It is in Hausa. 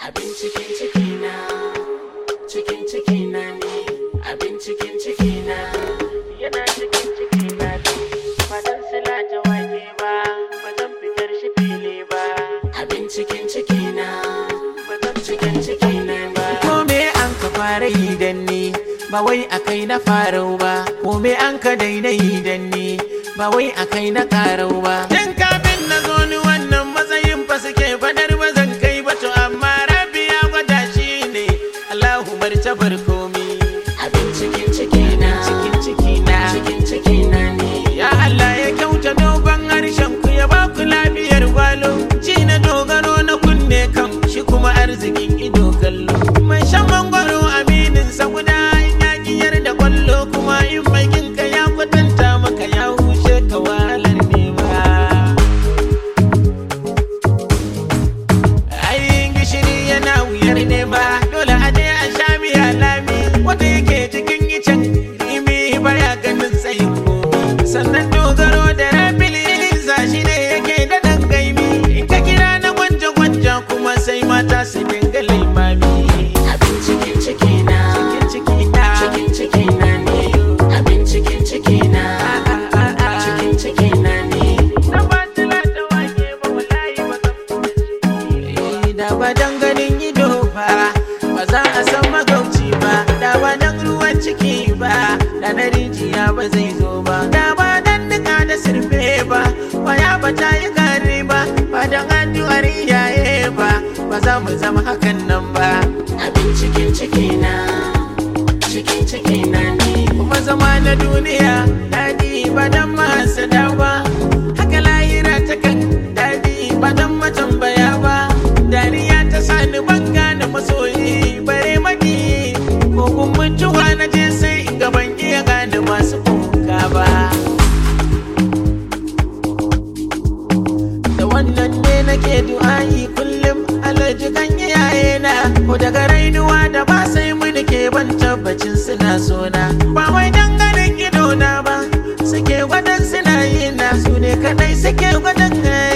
Abin cikin ciki na, cikin ciki na ne, abin cikin ciki na. Yana cikin ciki na ne, ba zan sila ta wake ba, ba zan fitar shi fili ba. Abin cikin ciki na, ba zan cikin ciki na ba. Ko me an ka fara yi dan ni, ba wai a kai na farau ba. Ko me an ka daina yi dan ni, ba wai a kai na karau ba. Tun kafin na zo ni wannan matsayin fa suke fadar ba zan kai ba to amma rabi ya gwada shi ne. Allahu bar tabar komi. Abin cikin ciki na, cikin ciki na, cikin ciki na ne. Ya Allah ya kyauta dogon harshen ku ya ba ku lafiyar gwalo. Ci na dogaro na kunne kan shi kuma arzikin ido kallo. Mai shan mangwaro aminin sa guda in ya giyar da kwallo kuma in mai ginka ya kwatanta maka ya hushe ka wahalar nema. Ayin gishiri yana wuyar nema dole a je a sha miya lami wanda yake cikin icen imi baya ganin tsayin komi. Sannan dogaro da rabili shi ne yake da ɗan gaimi in ka kira na gwanja gwanja kuma sai mata su dinga laimami. Abin cikin ciki na, cikin ciki na, cikin ciki na ne. Abin cikin ciki na, cikin ciki na ne. Na ba tila da wake ba wallahi ba zan da ba dan ganin ido ba ba za a san magauci ba da ba dan ruwan ciki ba da na rijiya ba zai zo ba da ba dan nika da sirfe ba waya ba ta yi gari ba ba dan addu'ar iyaye ba ba za mu zama hakan nan ba abin cikin ciki na cikin ciki na ne kuma zama na duniya daɗi ba dan mahasada ba haka layira ta kan daɗi ba dan matambaya ba dariya ta sani ban gane masoyi bare maki ko kun mutuwa na je sai gaban iya gane masu kuka ba da wannan ne nake du'a'i kullum alajikan iyayena ko daga rainuwa da ba sai mu ke ban tabbacin suna sona ba wai danganin idona ba suke gwadon suna yi na su ne kadai suke gwadon